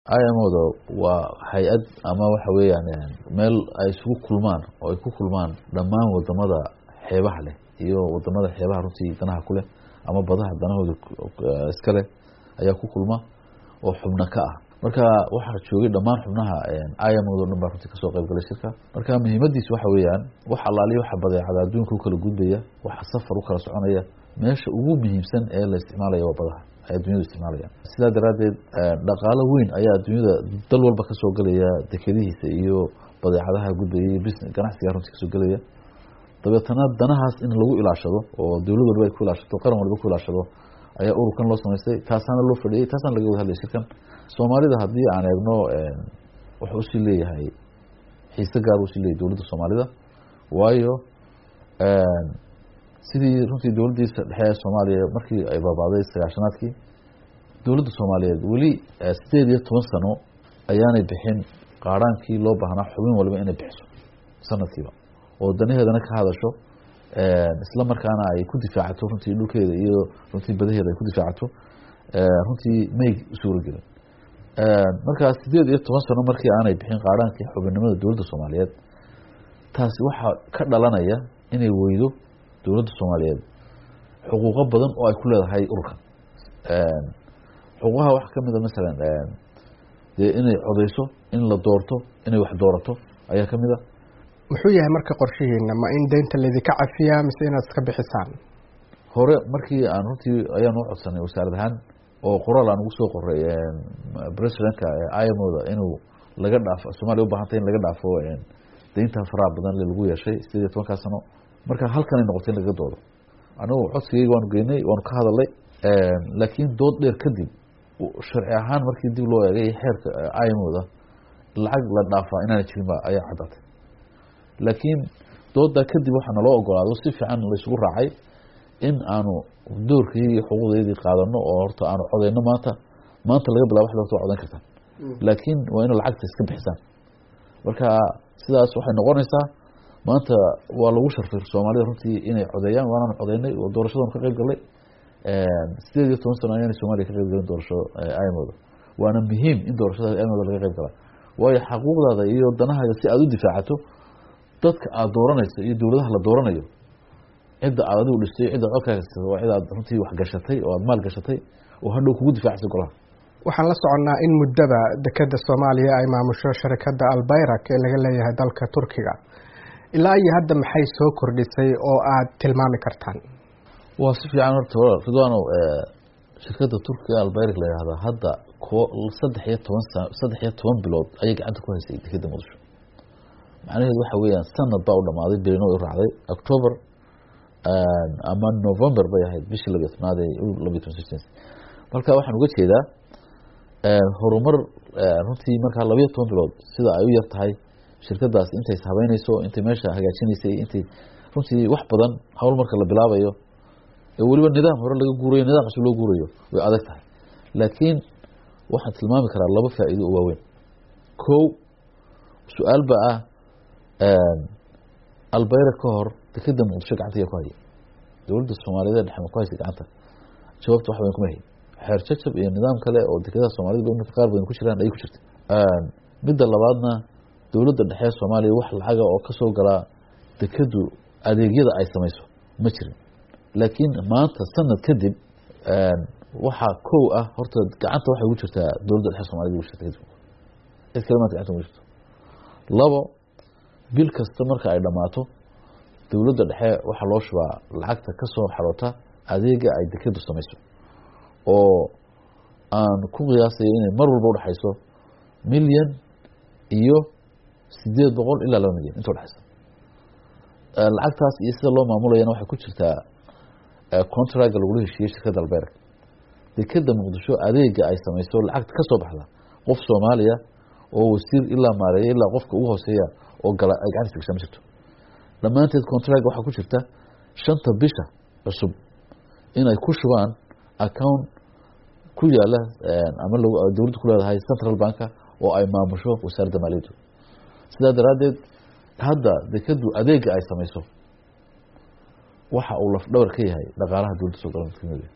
IMO-da waa hay-ad ama waxa weeyaan meel ay isugu kulmaan oo ay ku kulmaan dhammaan wadamada xeebaha leh iyo wadamada xeebaha runtii danaha ku leh ama badaha danahooda iska leh ayaa ku kulma oo xubno ka ah marka waxaa joogay dhammaan xubnaha IMO-da o dhan baa runtii kasoo qayb galay shirka marka muhiimadiis waxa weeyaan wax alaaliya waxa badeecada adduunka ukala gudbaya waxa safar ukala soconaya meesha ugu muhiimsan ee la isticmaalaya waa badaha ay addunyadu isticmaalayaan sidaa daraaddeed dhaqaalo weyn ayaa adduunyada dal walba kasoo gelaya dekedihiisa iyo badeecadaha gudbaya iyo bs ganacsiga runtii kasoo gelaya dabeetana danahaas in lagu ilaashado oo dowlad walba ay ku ilaashato qaran walba ku ilaashado ayaa ururkan loo samaystay taasaana loo fadhiyey taasaana laga wada hadlaya shirkan soomaalida haddii aan eegno wuxuu usii leeyahay xiise gaar usii leeyahy dowladda soomaalida waayo sidii runtii dowladdiisa dhexe ee soomaaliya markii ay baabaaday sagaashanaadkii dowladda soomaaliyeed weli sideed iyo toban sano ayaanay bixin qaaraankii loo baahnaa xubin waliba inay bixiso sanadkiiba oo danaheedana ka hadasho isla markaana ay ku difaacato runtii dhulkeeda iyo runtii badaheeda ay ku difaacato runtii may suuragelin markaa sideed iyo toban sano markii aanay bixin qaaraankii xubinnimada dowladda soomaaliyeed taasi waxaa ka dhalanaya inay weydo dowladda soomaaliyeed xuquuqo badan oo ay ku leedahay ururkan xuquuqaha waxaa kamid a masalan dee inay codeyso in la doorto inay wax doorato ayaa kamid a muxuu yahay marka qorshihiina ma in deynta laydinka cafiyaa mise inaad iska bixisaan hore markii aan runtii ayaan u codsanay wasaarad ahaan oo qoraal aan ugu soo qoray presidentka imoda inuu laga dhaafo soomaliya ubahantay in laga dhaafo deynta faraha badan le lagu yeeshay sideed iyo tobankaa sano marka halkanay noqotay in lagaga doodo anigu codsigeyga waanu geynay waanu ka hadalay laakiin dood dheer kadib sharci ahaan markii dib loo eegay xeerka imoda lacag la dhaafaa inaana jirin ba ayaa caddaatay laakiin doodaa kadib waxaa naloo ogolaado si fiican laysugu raacay in aanu doorkii iyo xuquuqdeydii qaadano oo horta aanu codeyno maanta maanta laga bilaba waxda horta waa codan kartaan laakiin waa ina lacagta iska bixisaan marka sidaas waxay noqonaysaa maanta waa lagu sharfay soomaalida runtii inay codeeyaan waanaan codeynay oo doorashadanu ka qayb galnay sideed iyo toban sano ayaanay soomaliya ka qayb galin doorasho imoda waana muhiim in doorashada imoda laga qayb galaa waayo xaquuqdaada iyo danahaaga si aada u difaacato dadka aada dooranayso iyo dowladaha la dooranayo cidda aad adigu dhistay cidda codkaaga siisata waa cid aad runtii wax gashatay oo aada maal gashatay oo hadhow kugu difaacaysa golaha waxaan la soconnaa in muddaba dekeda soomaaliya ay maamusho sharikadda albayrak ee laga leeyahay dalka turkiga ilaa iyo hadda maxay soo kordhisay oo aad tilmaami kartaan waa si fiican horta ridwano shirkadda turkiga albayrak la yihahda hadda ko saddex iyo toban sa saddex iyo toban bilood ayay gacanta ku haysay dekeda muqdisho macnaheedu waxa weeyaan sanad baa u dhamaaday berino u raacday october ama november bay ahayd bishii labiyo tobnaad labiyo toban sixteen marka waxaan uga jeedaa horumar runtii markaa labiyo toban bilood sida ay u yar tahay shirkadaas intay ishabeyneyso intay meesha hagaajinaysay intay runtii wax badan hawl marka la bilaabayo ee weliba nidaam hore laga guurayo nidaam cusub loo guurayo way adag tahay laakiin waxaan tilmaami karaa laba faa'iido oo waaweyn kow su-aal ba ah albayra ka hor dekeda muqdisho gacanta ayaa ku haya dowladda soomaaliyeed dhexe ma ku haysa gacanta jawaabta wax badan kuma hayn xeer jajab iyo nidaam kale oo dekedaha soomaalida imika qaar badan ku jiraan ayay ku jirtay midda labaadna dowladda dhexe soomaaliya wax lacaga oo kasoo galaa dekedu adeegyada ay samayso ma jirin laakiin maanta sanad kadib waxaa kow ah horta gacanta waxay ugu jirtaa dowladda dhexe somaliyed ugu jirta kadib cid kale maanta gacanta ugu jirto labo bil kasta marka ay dhammaato dowladda dhexe waxaa loo shubaa lacagta kasoo xaroota adeega ay dekedu samayso oo aan ku qiyaasayo inay mar walba udhexayso milyan iyo sideed boqol ilaa laba milyan inta udhexaysa lacagtaas iyo sida loo maamulayana waxay ku jirtaa contraga lagula heshiiyey shirkadda albayrak dekeda muqdisho adeega ay samayso lacagta kasoo baxda qof soomaaliya oo wasiir ilaa maareeya ilaa qofka ugu hooseeya oo gala ay gacantiisa gashaa ma jirto dhammaanteed contract waxaa ku jirta shanta bisha cusub inay ku shubaan account ku yaala ama dowladda ku leedahay central banka oo ay maamusho wasaaradda maaliyaddu sidaa daraaddeed hadda dekedu adeega ay samayso waxa uu lafdhabar ka yahay dhaqaalaha dowladda soo gala